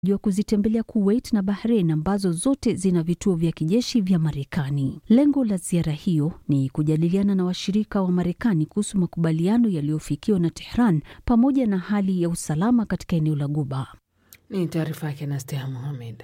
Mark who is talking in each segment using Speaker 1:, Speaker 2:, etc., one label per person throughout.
Speaker 1: wa kuzitembelea Kuwait na Bahrain ambazo zote zina vituo vya kijeshi vya Marekani. Lengo la ziara hiyo ni kujadiliana na washirika wa Marekani kuhusu makubaliano yaliyofikiwa na Tehran pamoja na hali ya usalama katika eneo la Guba.
Speaker 2: Ni taarifa yake Nastea Mohamed.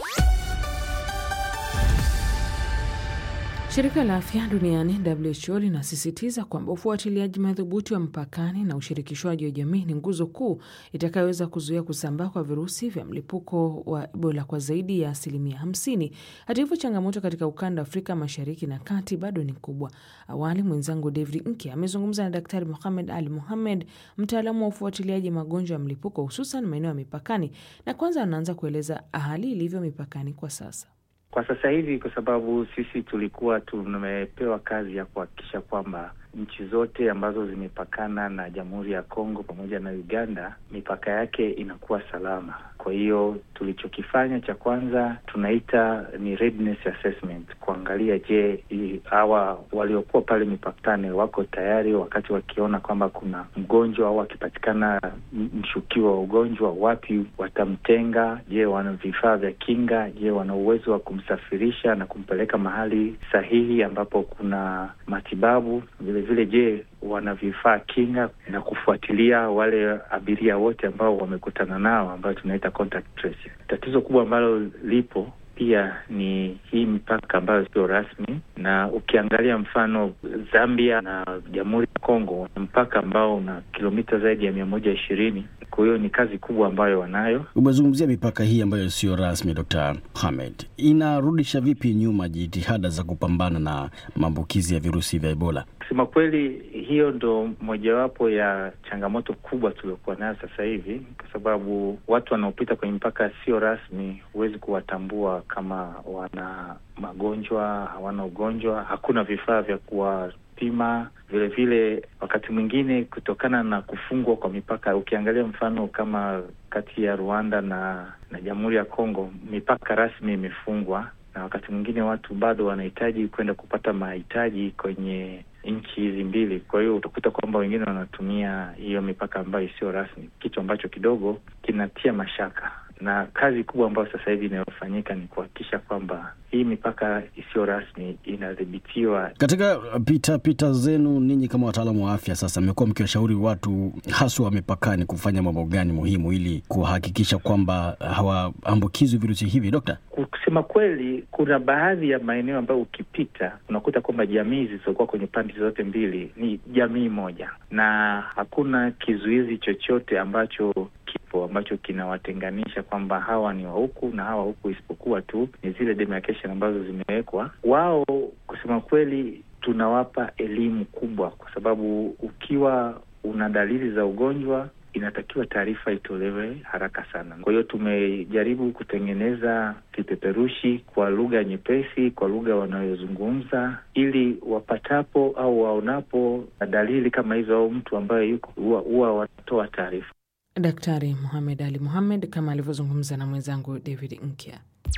Speaker 2: Shirika la afya duniani WHO linasisitiza kwamba ufuatiliaji madhubuti wa mpakani na ushirikishwaji wa jamii ni nguzo kuu itakayoweza kuzuia kusambaa kwa virusi vya mlipuko wa Ebola kwa zaidi ya asilimia hamsini. Hata hivyo, changamoto katika ukanda wa Afrika mashariki na kati bado ni kubwa. Awali mwenzangu David Nke amezungumza na Daktari Mohamed Ali Mohamed, mtaalamu wa ufuatiliaji magonjwa ya mlipuko hususan maeneo ya mipakani, na kwanza anaanza kueleza hali ilivyo mipakani kwa sasa.
Speaker 3: Kwa sasa hivi, kwa sababu sisi tulikuwa tumepewa kazi ya kuhakikisha kwamba nchi zote ambazo zimepakana na Jamhuri ya Kongo pamoja na Uganda, mipaka yake inakuwa salama. Kwa hiyo tulichokifanya cha kwanza tunaita ni readiness assessment, kuangalia je, hawa waliokuwa pale mipakani wako tayari, wakati wakiona kwamba kuna mgonjwa au akipatikana mshukiwa wa ugonjwa, wapi watamtenga? Je, wana vifaa vya kinga? Je, wana uwezo wa kumsafirisha na kumpeleka mahali sahihi ambapo kuna matibabu? Vile vile, je, wana vifaa kinga na kufuatilia wale abiria wote ambao wamekutana nao ambayo tunaita contact tracing. Tatizo kubwa ambalo lipo pia ni hii mipaka ambayo sio rasmi, na ukiangalia mfano Zambia na Jamhuri ya Kongo ni mpaka ambao una kilomita zaidi ya mia moja ishirini. Kwa hiyo ni kazi kubwa ambayo wanayo.
Speaker 4: Umezungumzia mipaka hii ambayo sio rasmi, Dr. Mohamed, inarudisha vipi nyuma jitihada za kupambana na maambukizi ya virusi vya Ebola?
Speaker 3: Kusema kweli, hiyo ndo mojawapo ya changamoto kubwa tuliokuwa nayo sasa hivi, kwa sababu watu wanaopita kwenye mpaka sio rasmi, huwezi kuwatambua kama wana magonjwa, hawana ugonjwa, hakuna vifaa vya kuwapima. Vile vile, wakati mwingine kutokana na kufungwa kwa mipaka, ukiangalia mfano kama kati ya Rwanda na na Jamhuri ya Kongo, mipaka rasmi imefungwa na wakati mwingine watu bado wanahitaji kwenda kupata mahitaji kwenye nchi hizi mbili. Kwa hiyo utakuta kwamba wengine wanatumia hiyo mipaka ambayo isiyo rasmi, kitu ambacho kidogo kinatia mashaka na kazi kubwa ambayo sasa hivi inayofanyika ni kuhakikisha kwamba hii mipaka isiyo rasmi inadhibitiwa.
Speaker 4: Katika pita pita zenu ninyi kama wataalamu wa afya, sasa mmekuwa mkiwashauri watu haswa wa mipakani kufanya mambo gani muhimu ili kuhakikisha kwamba hawaambukizwi virusi hivi, Dokta?
Speaker 3: Kusema kweli, kuna baadhi ya maeneo ambayo ukipita unakuta kwamba jamii zilizokuwa kwenye pande zote mbili ni jamii moja, na hakuna kizuizi chochote ambacho kipo ambacho kinawatenganisha kwamba hawa ni wa huku na hawa huku, isipokuwa tu ni zile demarcation ambazo zimewekwa. Wao kusema kweli, tunawapa elimu kubwa, kwa sababu ukiwa una dalili za ugonjwa inatakiwa taarifa itolewe haraka sana. Kwa hiyo tumejaribu kutengeneza vipeperushi kwa lugha nyepesi, kwa lugha wanayozungumza, ili wapatapo au waonapo dalili kama hizo au mtu ambaye yuko huwa wanatoa taarifa.
Speaker 2: Daktari Mohamed Ali Mohamed kama alivyozungumza na mwenzangu David Nkya.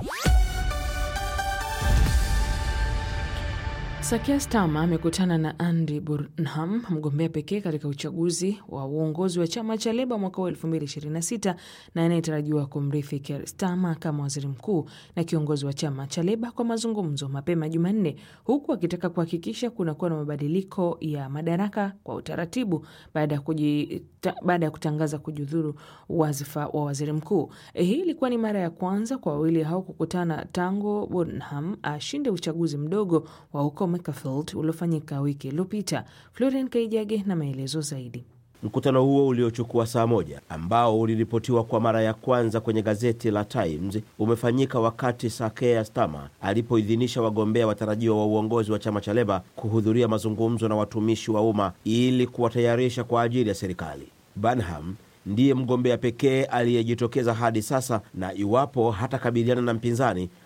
Speaker 2: Sakia Stama amekutana na Andy Burnham, mgombea pekee katika uchaguzi wa uongozi wa chama cha Leba mwaka wa 2026 na anayetarajiwa kumrithi Keir Starmer kama waziri mkuu na kiongozi wa chama cha Leba kwa mazungumzo mapema Jumanne, huku akitaka kuhakikisha kunakuwa na mabadiliko ya madaraka kwa utaratibu baada ya baada ya kutangaza kujiudhuru wadhifa wa waziri mkuu. Hii ilikuwa ni mara ya kwanza kwa wawili hao kukutana tangu Burnham ashinde uchaguzi mdogo wa huko Macclesfield uliofanyika wiki iliyopita. Florian Kaijage na maelezo zaidi.
Speaker 5: Mkutano huo uliochukua saa moja ambao uliripotiwa kwa mara ya kwanza kwenye gazeti la Times umefanyika wakati Sakea Stama alipoidhinisha wagombea watarajiwa wa uongozi wa chama cha Leba kuhudhuria mazungumzo na watumishi wa umma ili kuwatayarisha kwa ajili ya serikali. Burnham ndiye mgombea pekee aliyejitokeza hadi sasa, na iwapo hatakabiliana na mpinzani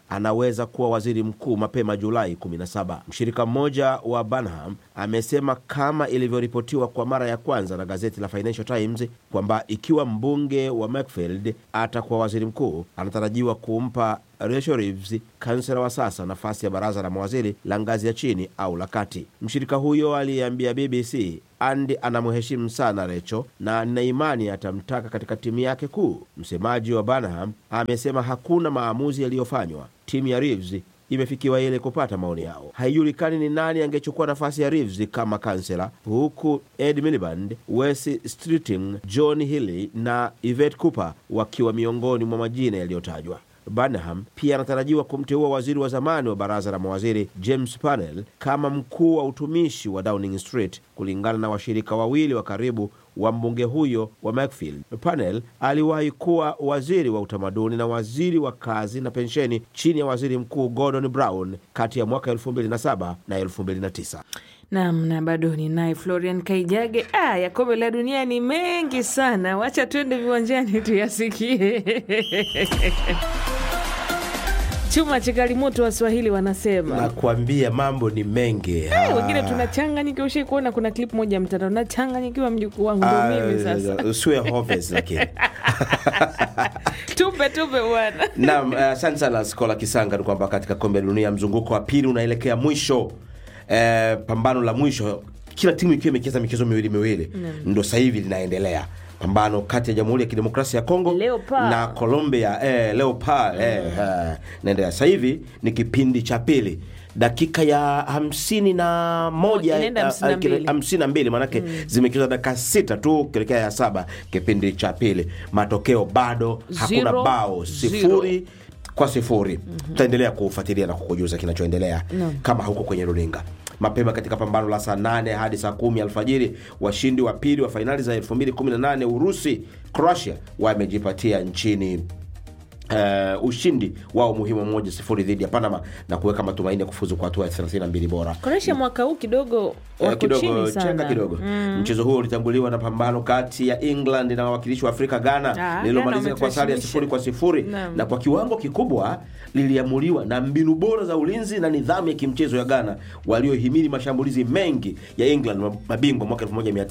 Speaker 5: anaweza kuwa waziri mkuu mapema Julai 17. Mshirika mmoja wa Burnham amesema kama ilivyoripotiwa kwa mara ya kwanza na gazeti la Financial Times kwamba ikiwa mbunge wa Mackfield atakuwa waziri mkuu, anatarajiwa kumpa Rachel Reeves, kansela wa sasa, nafasi ya baraza la mawaziri la ngazi ya chini au la kati. Mshirika huyo aliyeambia BBC Andy anamheshimu sana Recho na nina imani atamtaka katika timu yake kuu. Msemaji wa Burnham amesema hakuna maamuzi yaliyofanywa. Timu ya Reeves imefikiwa ili kupata maoni yao. Haijulikani ni nani angechukua nafasi ya Reeves kama kansela, huku Ed Miliband, Wes Streeting, John Healey na Yvette Cooper wakiwa miongoni mwa majina yaliyotajwa. Burnham pia anatarajiwa kumteua waziri wa zamani wa baraza la mawaziri James Panel kama mkuu wa utumishi wa Downing Street, kulingana na washirika wawili wa karibu wa mbunge huyo wa Mackfield. Panel aliwahi kuwa waziri wa utamaduni na waziri wa kazi na pensheni chini ya waziri mkuu Gordon Brown kati ya mwaka 2007 na 2009.
Speaker 2: Nam na bado ni naye Florian Kaijage. Ah, ya kombe la dunia ni mengi sana, wacha twende viwanjani tuyasikie. Chuma chikali moto, Waswahili wanasema.
Speaker 5: Nakwambia mambo ni mengi.
Speaker 2: Eh, wengine tunachanganyikiwa. Ushai kuona kuna klip moja ya mtandao, nachanganyikiwa mjukuu wangu, ndo mimi sasa.
Speaker 5: Usiwe hopeless lakini
Speaker 2: Tupe tupe bwana.
Speaker 5: Naam, asante uh, sana Skola Kisanga. Ni kwamba katika kombe la dunia mzunguko wa pili unaelekea mwisho, eh, pambano la mwisho, kila timu ikiwa imecheza michezo miwili miwili, ndo sasa hivi linaendelea pambano kati ya Jamhuri ya Kidemokrasia ya Kongo
Speaker 2: Leopard.
Speaker 5: na Colombia eh, Leopard eh, eh, naendelea sasa hivi ni kipindi cha pili dakika ya hamsini na moja
Speaker 2: Inaenda
Speaker 5: eh,
Speaker 2: hamsini na
Speaker 5: eh, kile-
Speaker 2: mbili.
Speaker 5: hamsini na mbili maanake zimechezwa dakika sita tu kuelekea ya saba kipindi cha pili matokeo bado hakuna
Speaker 2: Zero,
Speaker 5: bao sifuri kwa sifuri tutaendelea kufuatilia na kukujuza kinachoendelea kama huko kwenye runinga mapema katika pambano la saa 8 hadi saa kumi alfajiri washindi wa pili wa fainali za 2018 urusi croatia wamejipatia nchini Uh, ushindi wao muhimu moja sifuri dhidi ya Panama na kuweka matumaini ya kufuzu kwa hatua ya 32 bora.
Speaker 2: Kroatia mwaka huu kidogo
Speaker 5: Eh,
Speaker 2: wako
Speaker 5: kidogo
Speaker 2: chini
Speaker 5: chenga
Speaker 2: sana.
Speaker 5: kidogo mchezo huo ulitanguliwa na pambano kati ya England na wawakilishi wa Afrika Ghana
Speaker 2: Ah,
Speaker 5: lililomalizika
Speaker 2: Ghana
Speaker 5: kwa sare ya
Speaker 2: wametuheshimisha.
Speaker 5: sifuri kwa sifuri
Speaker 2: Naam.
Speaker 5: na kwa kiwango kikubwa liliamuliwa na mbinu bora za ulinzi na nidhamu ya kimchezo ya Ghana waliohimili mashambulizi mengi ya England mabingwa mwaka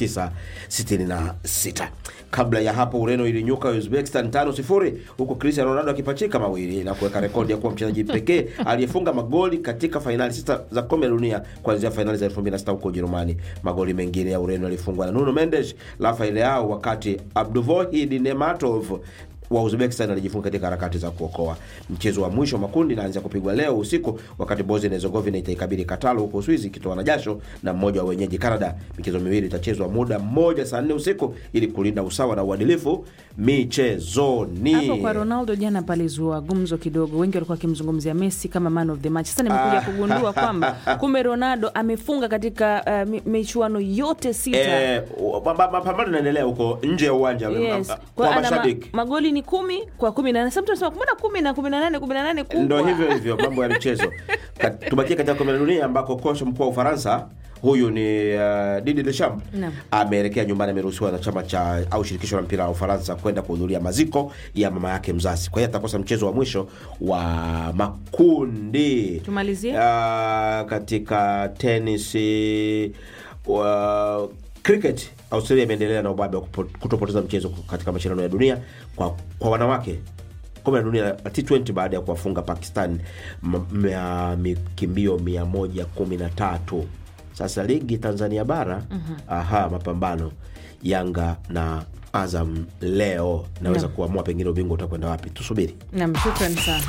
Speaker 5: 1966. Kabla ya hapo Ureno ilinyuka Uzbekistan tano sifuri huku Cristiano Ronaldo akipachika mawili na kuweka rekodi ya kuwa mchezaji pekee aliyefunga magoli katika fainali sita za kombe la dunia kuanzia fainali za 2006 huko Ujerumani. Magoli mengine ya Ureno yalifungwa na Nuno Mendes, Rafael Leao, wakati Abduvohid Nematov wa Uzbekistan alijifunga katika harakati za kuokoa. Mchezo wa mwisho wa makundi inaanza kupigwa leo usiku, wakati Bosnia na Herzegovina itaikabili Katalo huko Uswizi ikitoa na jasho na mmoja wa wenyeji Canada. Michezo miwili itachezwa muda mmoja saa nne usiku ili kulinda usawa na uadilifu michezoni.
Speaker 2: Hapo kwa Ronaldo jana palizua gumzo kidogo, wengi walikuwa wakimzungumzia Messi kama man of the match. Sasa nimekuja kugundua kwamba kumbe Ronaldo amefunga katika uh, mi- michuano yote sita.
Speaker 5: Eh, ma- ma- mapambano yanaendelea huko nje ya uwanja
Speaker 2: Yes.
Speaker 5: kwa
Speaker 2: Kwa ana ma,
Speaker 5: mashabiki.
Speaker 2: magoli ni kumi kwa kumi na nane. Sasa mtu anasema mbona kumi na kumi na nane kumi na nane kubwa?
Speaker 5: Ndo hivyo hivyo mambo ya michezo. Ka- Tubakie katika kombe la dunia ambako kocha mkuu wa Ufaransa huyu ni uh, Didier Deschamps
Speaker 2: Naam.
Speaker 5: ameelekea nyumbani, ameruhusiwa na chama cha au shirikisho la mpira wa Ufaransa kwenda kuhudhuria maziko ya mama yake mzazi. Kwa hiyo atakosa mchezo wa mwisho wa makundi.
Speaker 2: Tumalizie.
Speaker 5: Uh, katika tenisi wa cricket Australia imeendelea na ubabe wa kupo- kutopoteza mchezo katika mashindano ya dunia kwa, kwa wanawake kombe la dunia la T20 baada ya kuwafunga Pakistan m- mia- mikimbio 113. Sasa ligi Tanzania bara aha, mapambano Yanga na Azam leo naweza
Speaker 2: Naam.
Speaker 5: kuamua pengine ubingwa utakwenda wapi. Tusubiri.
Speaker 2: Naam, shukrani sana.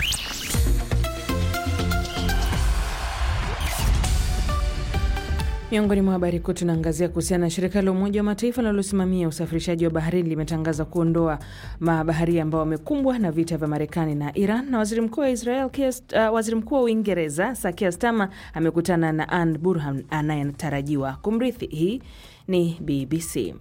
Speaker 2: Miongoni mwa habari kuu tunaangazia kuhusiana na shirika la Umoja wa Mataifa linalosimamia usafirishaji wa baharini limetangaza kuondoa mabaharia ambao wamekumbwa na vita vya Marekani na Iran. Na waziri mkuu wa Israel Keir- uh, waziri mkuu wa Uingereza Sir Keir Starmer amekutana na Anne Burhan anayetarajiwa kumrithi. Hii ni BBC.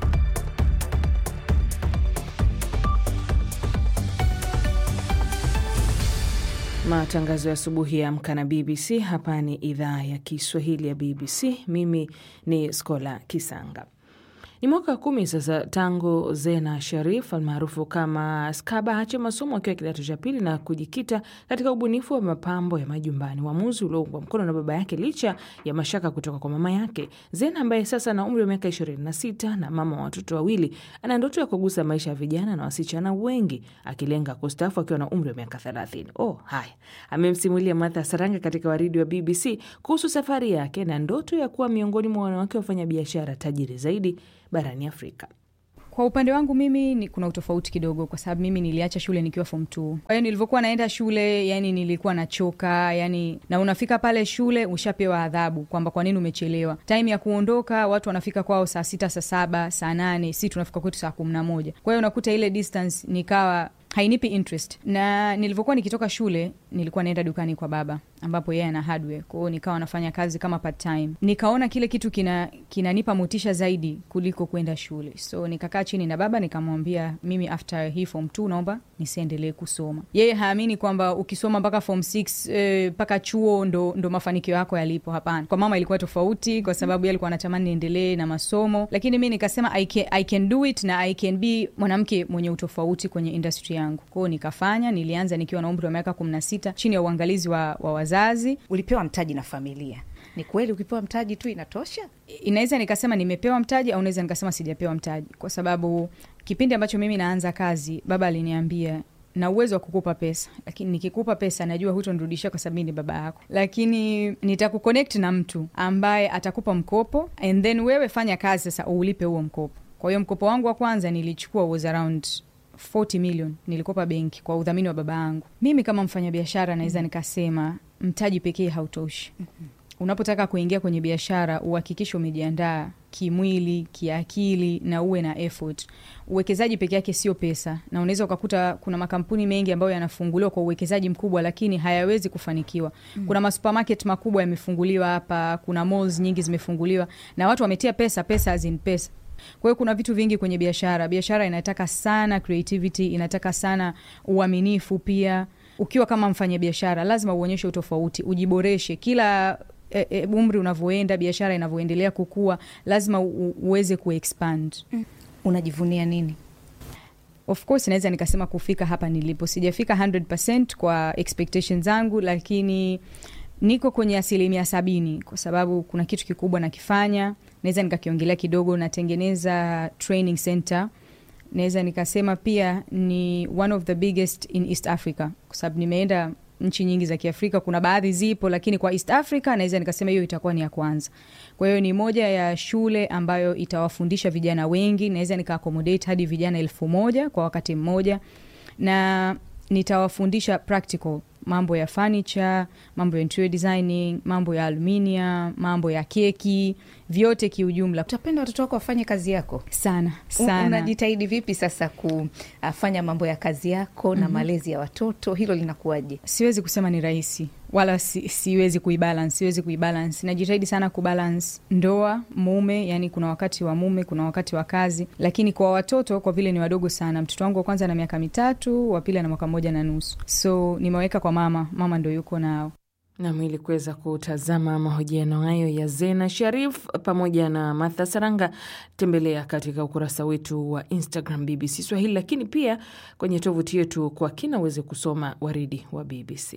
Speaker 2: Matangazo ya asubuhi ya Amka na BBC. Hapa ni idhaa ya Kiswahili ya BBC. Mimi ni Skola Kisanga. Ni mwaka wa kumi sasa tangu Zena Sharif almaarufu kama Skaba aache masomo akiwa kidato cha pili na kujikita katika ubunifu wa mapambo ya majumbani, uamuzi ulioungwa mkono na baba yake licha ya mashaka kutoka kwa mama yake. Zena ambaye sasa ana umri wa miaka 26 na mama wa watoto wawili, ana ndoto ya kugusa maisha ya vijana na wasichana wengi, akilenga kustaafu akiwa na umri wa miaka 30. Oh, haya amemsimulia Martha Saranga katika waridi wa BBC kuhusu safari yake na ndoto ya kuwa miongoni mwa wanawake wafanya biashara tajiri zaidi barani Afrika.
Speaker 6: Kwa upande wangu mimi ni kuna utofauti kidogo, kwa sababu mimi niliacha shule nikiwa form 2. Kwa hiyo nilivyokuwa naenda shule, yani nilikuwa nachoka, yani na unafika pale shule ushapewa adhabu kwamba kwa nini umechelewa. Time ya kuondoka watu wanafika kwao saa sita, saa saba, saa nane, si tunafika kwetu saa kumi na moja. Kwa hiyo unakuta ile distance nikawa hainipi interest na nilivyokuwa nikitoka shule nilikuwa naenda dukani kwa baba ambapo yeye ana hardware kwao nikawa nafanya kazi kama part time nikaona kile kitu kina kinanipa motisha zaidi kuliko kwenda shule so nikakaa chini na baba nikamwambia mimi after hii form 2 naomba nisiendelee kusoma yeye haamini kwamba ukisoma mpaka form 6 mpaka eh, chuo ndo, ndo mafanikio yako yalipo hapana kwa mama ilikuwa tofauti kwa sababu yeye alikuwa anatamani niendelee na masomo lakini mi nikasema I can, I can do it na I can be mwanamke mwenye utofauti kwenye industry yangu kwao nikafanya nilianza nikiwa na umri wa miaka kumi na sita chini ya uangalizi wa, wa wazazi
Speaker 7: ulipewa mtaji na familia ni kweli ukipewa mtaji tu inatosha
Speaker 6: inaweza nikasema nimepewa mtaji au naweza nikasema sijapewa mtaji kwa sababu kipindi ambacho mimi naanza kazi baba aliniambia na uwezo wa kukupa pesa lakini nikikupa pesa najua hutonirudishia kwa sababu mi ni baba yako lakini nitakuconnect na mtu ambaye atakupa mkopo and then wewe fanya kazi sasa uulipe huo mkopo kwa hiyo mkopo wangu wa kwanza nilichukua was around 40 million nilikopa benki kwa udhamini wa baba yangu mimi kama mfanyabiashara naweza mm-hmm. nikasema mtaji pekee hautoshi mm-hmm. unapotaka kuingia kwenye biashara uhakikishe umejiandaa kimwili kiakili na uwe na effort uwekezaji peke yake sio pesa na unaweza ukakuta kuna makampuni mengi ambayo yanafunguliwa kwa uwekezaji mkubwa lakini hayawezi kufanikiwa mm. kuna masupermarket makubwa yamefunguliwa hapa kuna malls nyingi zimefunguliwa na watu wametia pesa pesa azin pesa kwa hiyo kuna vitu vingi kwenye biashara biashara inataka sana creativity inataka sana uaminifu pia ukiwa kama mfanya biashara lazima uonyeshe utofauti ujiboreshe kila e, e, umri unavyoenda biashara inavyoendelea kukua lazima u, uweze kuexpand
Speaker 7: mm. unajivunia nini
Speaker 6: of course naweza nikasema kufika hapa nilipo sijafika 100 kwa expectations zangu lakini niko kwenye asilimia sabini kwa sababu kuna kitu kikubwa nakifanya naweza nikakiongelea kidogo natengeneza training center naweza nikasema pia ni one of the biggest in east africa kwa sababu nimeenda nchi nyingi za kiafrika kuna baadhi zipo lakini kwa east africa naweza nikasema hiyo itakuwa ni ya kwanza kwa hiyo ni moja ya shule ambayo itawafundisha vijana wengi naweza nikaakomodate hadi vijana elfu moja kwa wakati mmoja na nitawafundisha practical mambo ya furniture mambo ya interior designing mambo ya aluminium mambo ya keki vyote kiujumla
Speaker 7: utapenda watoto wako wafanye kazi yako
Speaker 6: sana
Speaker 7: U-
Speaker 6: sana
Speaker 7: unajitahidi vipi sasa kufanya mambo ya kazi yako na mm-hmm. malezi ya watoto hilo linakuwaje
Speaker 6: siwezi kusema ni rahisi wala si, siwezi kuibalance siwezi kuibalance najitahidi sana kubalance ndoa mume yani kuna wakati wa mume kuna wakati wa kazi lakini kwa watoto kwa vile ni wadogo sana mtoto wangu wa kwanza na miaka mitatu wa pili ana mwaka moja na nusu so nimeweka kwa mama mama ndo yuko nao
Speaker 2: nam ili kuweza kutazama mahojiano hayo ya Zena Sharif pamoja na Martha Saranga, tembelea katika ukurasa wetu wa Instagram BBC Swahili, lakini pia kwenye tovuti yetu kwa kina uweze kusoma waridi wa BBC.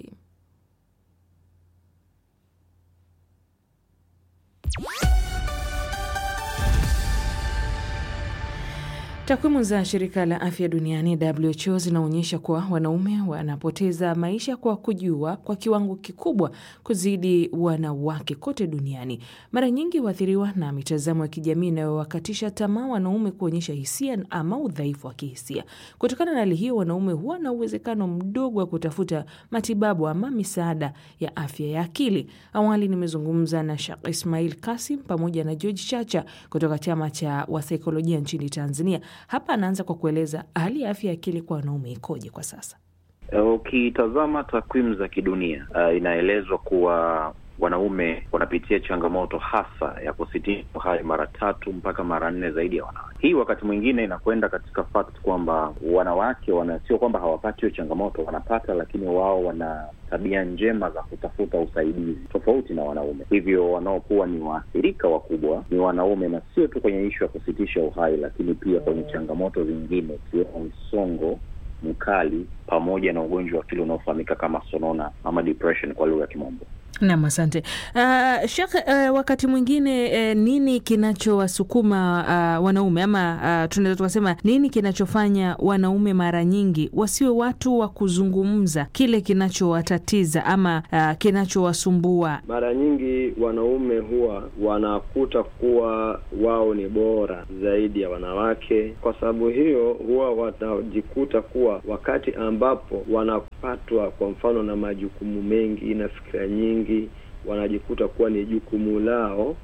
Speaker 2: Takwimu za shirika la afya duniani WHO zinaonyesha kuwa wanaume wanapoteza maisha kwa kujua kwa kiwango kikubwa kuzidi wanawake kote duniani. Mara nyingi huathiriwa na mitazamo ya kijamii inayowakatisha tamaa wanaume kuonyesha hisia ama udhaifu wa kihisia. Kutokana na hali hiyo, wanaume huwa na uwezekano mdogo wa kutafuta matibabu ama misaada ya afya ya akili. Awali nimezungumza na Shaq Ismail Kasim pamoja na George Chacha kutoka chama cha wasaikolojia nchini Tanzania. Hapa anaanza kwa kueleza hali ya afya ya akili kwa wanaume ikoje kwa sasa.
Speaker 8: Ukitazama takwimu za kidunia uh, inaelezwa kuwa wanaume wanapitia changamoto hasa ya kusitisha uhai mara tatu mpaka mara nne zaidi ya wanawake. Hii wakati mwingine inakwenda katika fact kwamba wanawake wana, sio kwamba hawapati hiyo changamoto, wanapata, lakini wao wana tabia njema za kutafuta usaidizi tofauti na wanaume. Hivyo wanaokuwa ni waathirika wakubwa ni wanaume, na sio tu kwenye ishu ya kusitisha uhai, lakini pia kwenye changamoto zingine ikiwemo msongo mkali pamoja na ugonjwa wa akili unaofahamika kama sonona ama depression kwa lugha ya Kimombo.
Speaker 2: Nam, asante uh, Shekh. Uh, wakati mwingine uh, nini kinachowasukuma uh, wanaume ama uh, tunaweza tukasema nini kinachofanya wanaume mara nyingi wasiwe watu wa kuzungumza kile kinachowatatiza ama uh, kinachowasumbua?
Speaker 9: Mara nyingi wanaume huwa wanakuta kuwa wao ni bora zaidi ya wanawake. Kwa sababu hiyo, huwa wanajikuta kuwa wakati ambapo wanapatwa kwa mfano na majukumu mengi na fikira nyingi wanajikuta kuwa ni jukumu lao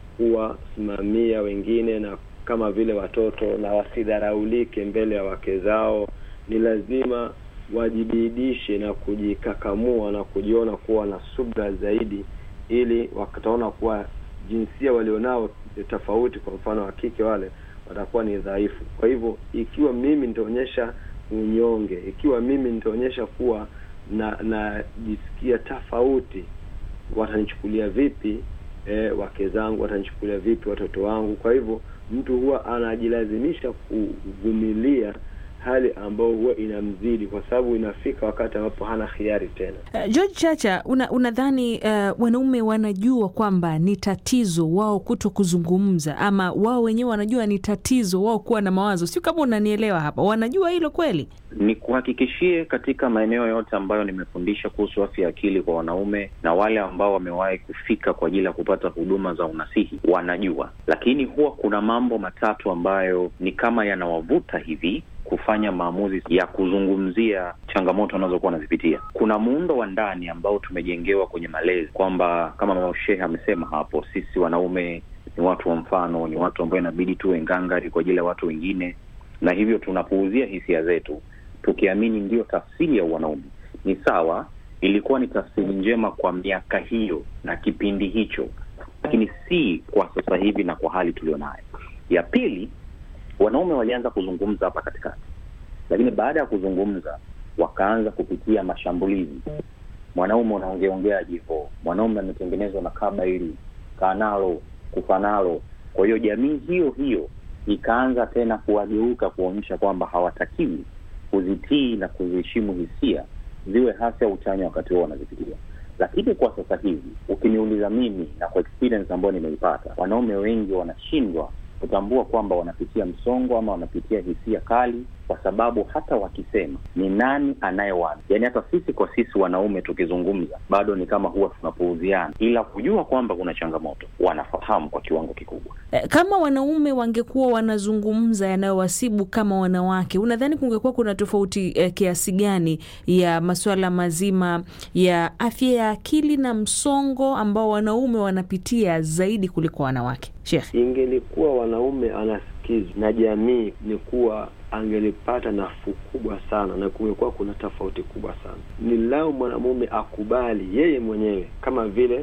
Speaker 9: kuwasimamia wengine na kama vile watoto, na wasidharaulike mbele ya wake zao. Ni lazima wajibidishe na kujikakamua na kujiona kuwa na subra zaidi, ili wataona kuwa jinsia walionao tofauti, kwa mfano wa kike, wale watakuwa ni dhaifu. Kwa hivyo, ikiwa mimi nitaonyesha unyonge, ikiwa mimi nitaonyesha kuwa na najisikia tofauti watanichukulia vipi? E, wake zangu watanichukulia vipi? Watoto wangu? Kwa hivyo mtu huwa anajilazimisha kuvumilia hali ambayo huwa inamzidi, kwa sababu inafika wakati ambapo hana hiari tena.
Speaker 2: Uh, George Chacha, unadhani una uh, wanaume wanajua kwamba ni tatizo wao kuto kuzungumza, ama wao wenyewe wanajua ni tatizo wao kuwa na mawazo? Sio kama unanielewa hapa, wanajua hilo kweli?
Speaker 8: Ni kuhakikishie katika maeneo yote ambayo nimefundisha kuhusu afya ya akili kwa wanaume na wale ambao wamewahi kufika kwa ajili ya kupata huduma za unasihi wanajua, lakini huwa kuna mambo matatu ambayo ni kama yanawavuta hivi kufanya maamuzi ya kuzungumzia changamoto wanazokuwa wanazipitia. Kuna muundo wa ndani ambao tumejengewa kwenye malezi kwamba kama mama Shehe amesema hapo, sisi wanaume ni watu wa mfano, ni watu ambao inabidi tuwe ngangari kwa ajili ya watu wengine, na hivyo tunapuuzia hisia zetu tukiamini ndiyo tafsiri ya wanaume. Ni sawa, ilikuwa ni tafsiri njema kwa miaka hiyo na kipindi hicho, lakini si kwa sasa hivi na kwa hali tulionayo. Ya pili wanaume walianza kuzungumza hapa katikati, lakini baada ya kuzungumza wakaanza kupitia mashambulizi. Mwanaume unaongeongea jivo, mwanaume ametengenezwa na kaba hili kanalo kufanalo. Kwa hiyo jamii hiyo hiyo ikaanza tena kuwageuka kuonyesha kwamba hawatakiwi kuzitii na kuziheshimu hisia ziwe hasi au chanya wakati huo wanazipitia. Lakini kwa sasa hivi ukiniuliza mimi na kwa experience ambayo nimeipata, wanaume wengi wanashindwa kutambua kwamba wanapitia msongo ama wanapitia hisia kali, kwa sababu hata wakisema ni nani anayewana, yaani hata sisi kwa sisi wanaume tukizungumza bado ni kama huwa tunapuuziana, ila kujua kwamba kuna changamoto wanafahamu kwa kiwango kikubwa.
Speaker 2: Kama wanaume wangekuwa wanazungumza yanayowasibu kama wanawake, unadhani kungekuwa kuna tofauti eh, kiasi gani ya masuala mazima ya afya ya akili na msongo ambao wanaume wanapitia zaidi kuliko wanawake? Sheikh,
Speaker 9: ingelikuwa wanaume anasikizwa na jamii, ni kuwa angelipata nafuu kubwa sana na kungekuwa kuna tofauti kubwa sana. Ni lao mwanamume akubali yeye mwenyewe kama vile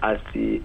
Speaker 9: asi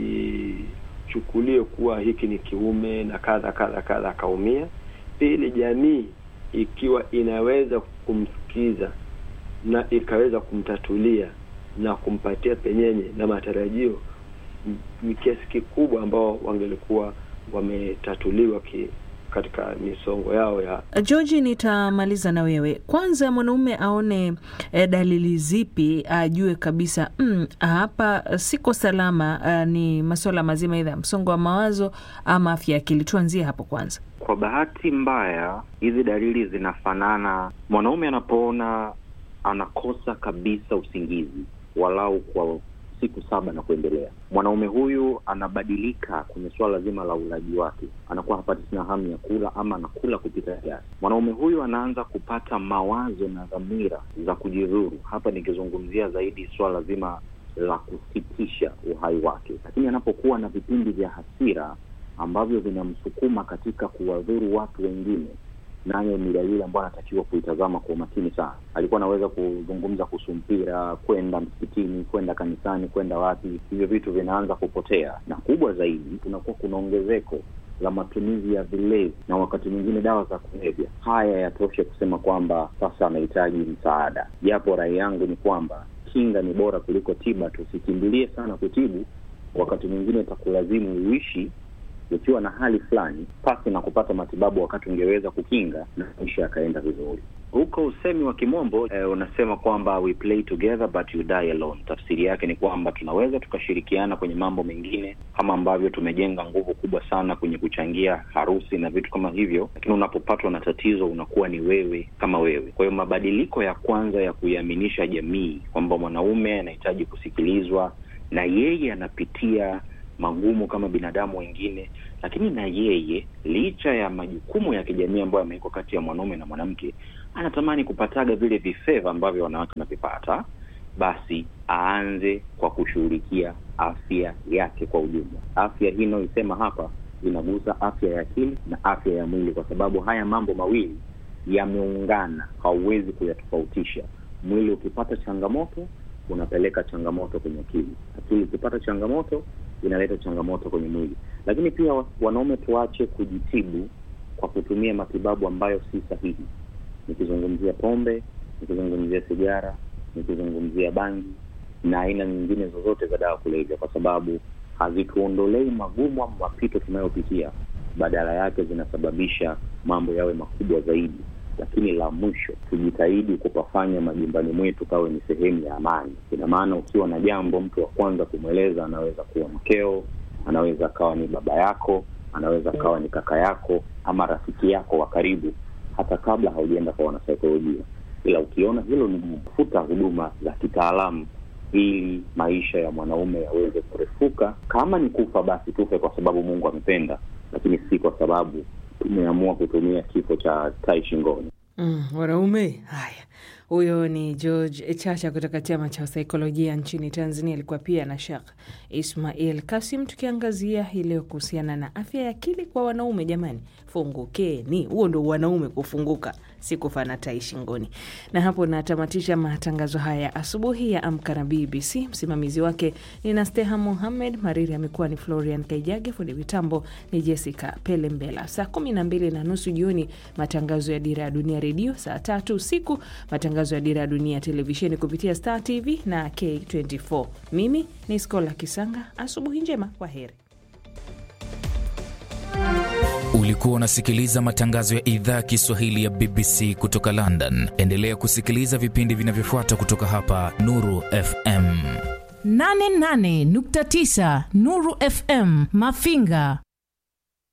Speaker 9: asichukulie kuwa hiki ni kiume na kadha kadha kadha akaumia. Pili, jamii ikiwa inaweza kumsikiza na ikaweza kumtatulia na kumpatia penyenye na matarajio ni kiasi kikubwa ambao wangelikuwa wametatuliwa ki, katika misongo yao ya
Speaker 2: George, nitamaliza na wewe kwanza. Mwanaume aone eh, dalili zipi ajue kabisa mm, hapa siko salama? Uh, ni masuala mazima idha msongo wa mawazo ama afya ya akili? Tuanzie hapo kwanza.
Speaker 8: Kwa bahati mbaya, hizi dalili zinafanana. Mwanaume anapoona anakosa kabisa usingizi walau kwa siku saba na kuendelea, mwanaume huyu anabadilika kwenye suala zima la ulaji wake, anakuwa hapati tena hamu ya kula ama anakula kupita kiasi. Mwanaume huyu anaanza kupata mawazo na dhamira za kujidhuru, hapa nikizungumzia zaidi suala zima la kusitisha uhai wake. Lakini anapokuwa na vipindi vya hasira ambavyo vinamsukuma katika kuwadhuru watu wengine, nayo ni dalili ambayo anatakiwa kuitazama kwa umakini sana. Alikuwa anaweza kuzungumza kuhusu mpira, kwenda msikitini, kwenda kanisani, kwenda wapi, hivyo vitu vinaanza kupotea, na kubwa zaidi, kunakuwa kuna ongezeko la matumizi ya vilevi na wakati mwingine dawa za kulevya. Haya yatoshe kusema kwamba sasa anahitaji msaada, japo rai yangu ni kwamba kinga ni bora kuliko tiba. Tusikimbilie sana kutibu, wakati mwingine itakulazimu uishi ukiwa na hali fulani pasi na kupata matibabu wakati ungeweza kukinga na maisha yakaenda vizuri. Huko usemi wa kimombo eh, unasema kwamba we play together but you die alone. Tafsiri yake ni kwamba tunaweza tukashirikiana kwenye mambo mengine kama ambavyo tumejenga nguvu kubwa sana kwenye kuchangia harusi na vitu kama hivyo, lakini unapopatwa na tatizo unakuwa ni wewe kama wewe. Kwa hiyo mabadiliko ya kwanza ya kuiaminisha jamii kwamba mwanaume anahitaji kusikilizwa na yeye anapitia magumu kama binadamu wengine, lakini na yeye licha ya majukumu ya kijamii ambayo yamewekwa kati ya mwanaume na mwanamke, anatamani kupataga vile vifeva ambavyo wanawake wanavipata, basi aanze kwa kushughulikia afya yake kwa ujumla. Afya hii inayoisema hapa inagusa afya ya akili na afya ya mwili, kwa sababu haya mambo mawili yameungana, hauwezi kuyatofautisha. Mwili ukipata changamoto unapeleka changamoto kwenye akili, akili ikipata changamoto inaleta changamoto kwenye mwili. Lakini pia wanaume, tuache kujitibu kwa kutumia matibabu ambayo si sahihi. Nikizungumzia pombe, nikizungumzia sigara, nikizungumzia bangi na aina nyingine zozote za dawa kulevya, kwa sababu hazituondolei magumu ama mapito tunayopitia, badala yake zinasababisha mambo yawe makubwa zaidi. Lakini la mwisho, tujitahidi kupafanya majumbani mwetu kawe ni sehemu ya amani. Ina maana ukiwa na jambo, mtu wa kwanza kumweleza anaweza kuwa mkeo, anaweza akawa ni baba yako, anaweza akawa ni kaka yako ama rafiki yako wa karibu, hata kabla haujaenda kwa wanasaikolojia. Ila ukiona hilo ni kufuta huduma za kitaalamu ili maisha ya mwanaume yaweze kurefuka. Kama ni kufa, basi tufe kwa sababu Mungu amependa, lakini si kwa sababu tumeamua kutumia kifo cha tai shingoni.
Speaker 2: Mm, wanaume haya. Huyo ni George Chacha kutoka chama cha saikolojia nchini Tanzania. Alikuwa pia na Sheikh Ismail Kasim, tukiangazia hii leo kuhusiana na afya ya akili kwa wanaume. Jamani, fungukeni, huo ndo wanaume kufunguka, si kufa na tai shingoni. Na hapo natamatisha matangazo haya asubuhi ya Amka na BBC. Msimamizi wake ni Nasteha Muhamed, Mariri amekuwa ni Florian Kaijage, fundi mitambo ni Jessica Pelembela. Saa kumi na mbili na nusu jioni matangazo ya Dira ya Dunia Redio, saa tatu usiku matangazo ya Dira ya Dunia Televisheni kupitia Star TV na K24. Mimi ni Skola Kisanga, asubuhi njema, kwa heri.
Speaker 10: Ulikuwa unasikiliza matangazo ya idhaa ya Kiswahili ya BBC kutoka London. Endelea kusikiliza vipindi vinavyofuata kutoka hapa Nuru FM
Speaker 11: 88.9 Nuru FM Mafinga.